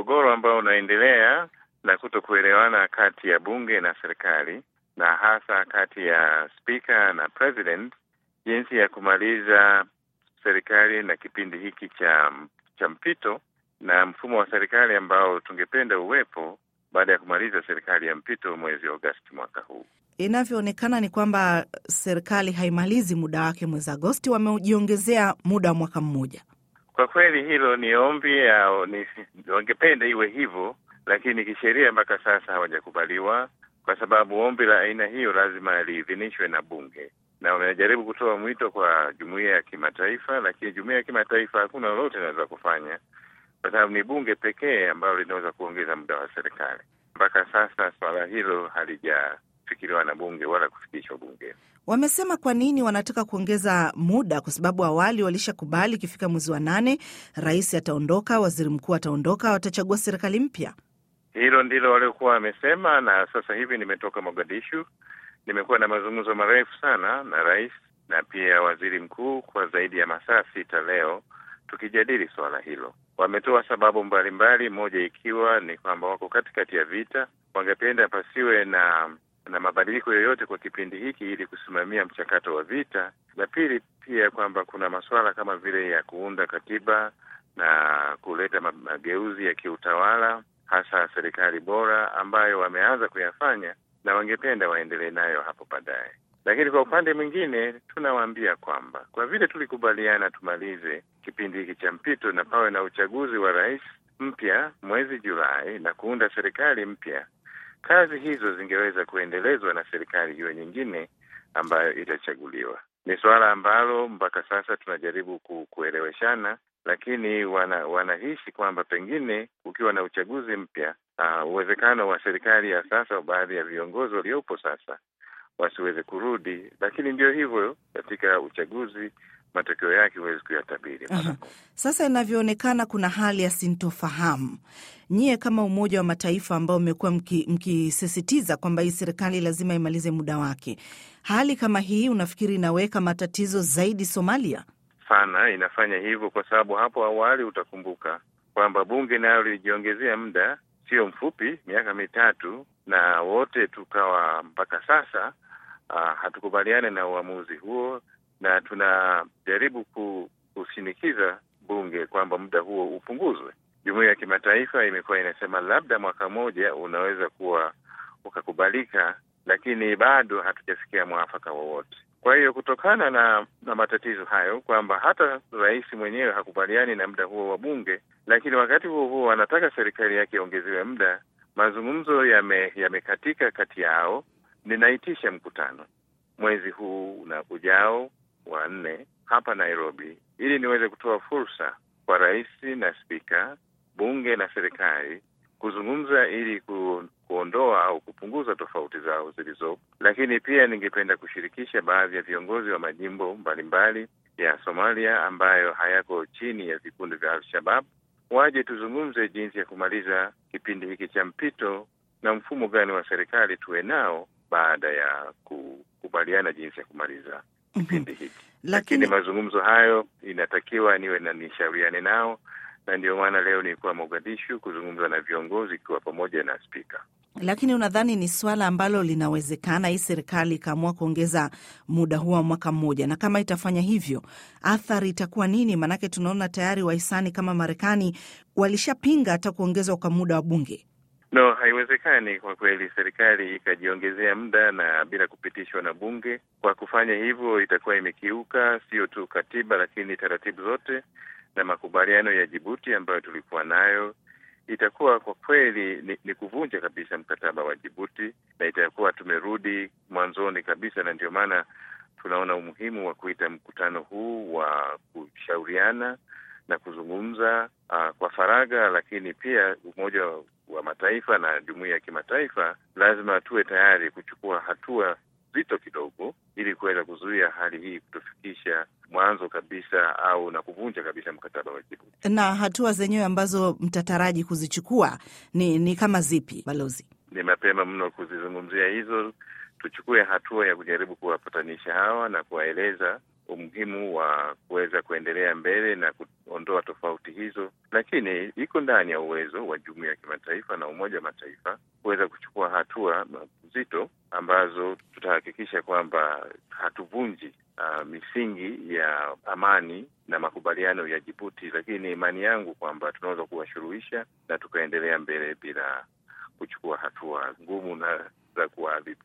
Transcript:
mgogoro ambao unaendelea na kuto kuelewana kati ya bunge na serikali na hasa kati ya spika na president, jinsi ya kumaliza serikali na kipindi hiki cha cha mpito na mfumo wa serikali ambao tungependa uwepo baada ya kumaliza serikali ya mpito mwezi Agosti mwaka huu. Inavyoonekana ni kwamba serikali haimalizi muda wake mwezi Agosti, wamejiongezea muda wa mwaka mmoja. Kwa kweli hilo ni ombi au ni wangependa iwe hivyo, lakini kisheria mpaka sasa hawajakubaliwa, kwa sababu ombi la aina hiyo lazima liidhinishwe na bunge, na wamejaribu kutoa mwito kwa jumuiya ya kimataifa, lakini jumuiya ya kimataifa hakuna lolote inaweza kufanya, kwa sababu ni bunge pekee ambalo linaweza kuongeza muda wa serikali. Mpaka sasa swala hilo halijafikiriwa na bunge wala kufikishwa bungeni. Wamesema kwa nini wanataka kuongeza muda, kwa sababu awali walishakubali ikifika mwezi wa nane rais ataondoka, waziri mkuu ataondoka, watachagua serikali mpya. Hilo ndilo waliokuwa wamesema, na sasa hivi nimetoka Mogadishu, nimekuwa na mazungumzo marefu sana na rais na pia waziri mkuu kwa zaidi ya masaa sita leo tukijadili suala hilo. Wametoa sababu mbalimbali, moja ikiwa ni kwamba wako katikati ya vita, wangependa pasiwe na na mabadiliko yoyote kwa kipindi hiki ili kusimamia mchakato wa vita. La pili pia kwamba kuna masuala kama vile ya kuunda katiba na kuleta mageuzi ya kiutawala, hasa serikali bora ambayo wameanza kuyafanya na wangependa waendelee nayo hapo baadaye. Lakini kwa upande mwingine tunawaambia kwamba kwa vile tulikubaliana tumalize kipindi hiki cha mpito na pawe na uchaguzi wa rais mpya mwezi Julai na kuunda serikali mpya, kazi hizo zingeweza kuendelezwa na serikali hiyo nyingine ambayo itachaguliwa. Ni suala ambalo mpaka sasa tunajaribu ku, kueleweshana, lakini wana, wanahisi kwamba pengine ukiwa na uchaguzi mpya uh, uwezekano wa serikali ya sasa, baadhi ya viongozi waliopo sasa wasiweze kurudi, lakini ndio hivyo, katika uchaguzi matokeo yake huwezi kuyatabiri. Sasa inavyoonekana kuna hali ya sintofahamu. Nyie kama Umoja wa Mataifa ambao mmekuwa mkisisitiza mki kwamba hii serikali lazima imalize muda wake, hali kama hii unafikiri inaweka matatizo zaidi Somalia? Sana inafanya hivyo, kwa sababu hapo awali utakumbuka kwamba bunge nayo lilijiongezea muda sio mfupi, miaka mitatu, na wote tukawa mpaka sasa uh, hatukubaliane na uamuzi huo na tunajaribu kushinikiza bunge kwamba muda huo upunguzwe. Jumuiya ya kimataifa imekuwa inasema labda mwaka mmoja unaweza kuwa ukakubalika, lakini bado hatujafikia mwafaka wowote. Kwa hiyo kutokana na na matatizo hayo, kwamba hata rais mwenyewe hakubaliani na muda huo wa bunge, lakini wakati huo huo anataka serikali yake iongezewe muda, mazungumzo yamekatika yame kati yao. Ninaitisha mkutano mwezi huu na ujao wa nne hapa Nairobi, ili niweze kutoa fursa kwa rais na spika, bunge na serikali kuzungumza ili ku, kuondoa au kupunguza tofauti zao zilizopo, lakini pia ningependa kushirikisha baadhi ya viongozi wa majimbo mbalimbali ya Somalia ambayo hayako chini ya vikundi vya Al-Shabab waje tuzungumze jinsi ya kumaliza kipindi hiki cha mpito na mfumo gani wa serikali tuwe nao baada ya kukubaliana jinsi ya kumaliza kipindi hiki. Lakini, lakini mazungumzo hayo inatakiwa niwe na nishauriane nao, na ndio maana leo nilikuwa Mogadishu kuzungumza na viongozi ikiwa pamoja na spika. Lakini unadhani ni swala ambalo linawezekana, hii serikali ikaamua kuongeza muda huo wa mwaka mmoja? Na kama itafanya hivyo, athari itakuwa nini? Maanake tunaona tayari wahisani kama Marekani walishapinga hata kuongezwa kwa muda wa bunge. No, haiwezekani kwa kweli serikali ikajiongezea muda na bila kupitishwa na bunge. Kwa kufanya hivyo, itakuwa imekiuka sio tu katiba, lakini taratibu zote na makubaliano ya Jibuti ambayo tulikuwa nayo. Itakuwa kwa kweli ni, ni kuvunja kabisa mkataba wa Jibuti na itakuwa tumerudi mwanzoni kabisa, na ndio maana tunaona umuhimu wa kuita mkutano huu wa kushauriana na kuzungumza uh, kwa faragha, lakini pia Umoja wa Mataifa na jumuiya ya kimataifa lazima tuwe tayari kuchukua hatua zito kidogo, ili kuweza kuzuia hali hii kutofikisha mwanzo kabisa au na kuvunja kabisa mkataba wa Jibuti. Na hatua zenyewe ambazo mtataraji kuzichukua ni, ni kama zipi, balozi? Ni mapema mno kuzizungumzia hizo. Tuchukue hatua ya kujaribu kuwapatanisha hawa na kuwaeleza umuhimu wa kuweza kuendelea mbele na kuondoa tofauti hizo, lakini iko ndani ya uwezo wa jumuiya ya kimataifa na Umoja wa Mataifa kuweza kuchukua hatua nzito ambazo tutahakikisha kwamba hatuvunji uh, misingi ya amani na makubaliano ya Jibuti, lakini imani yangu kwamba tunaweza kuwashuruhisha na tukaendelea mbele bila kuchukua hatua ngumu na za kuwaadhibu.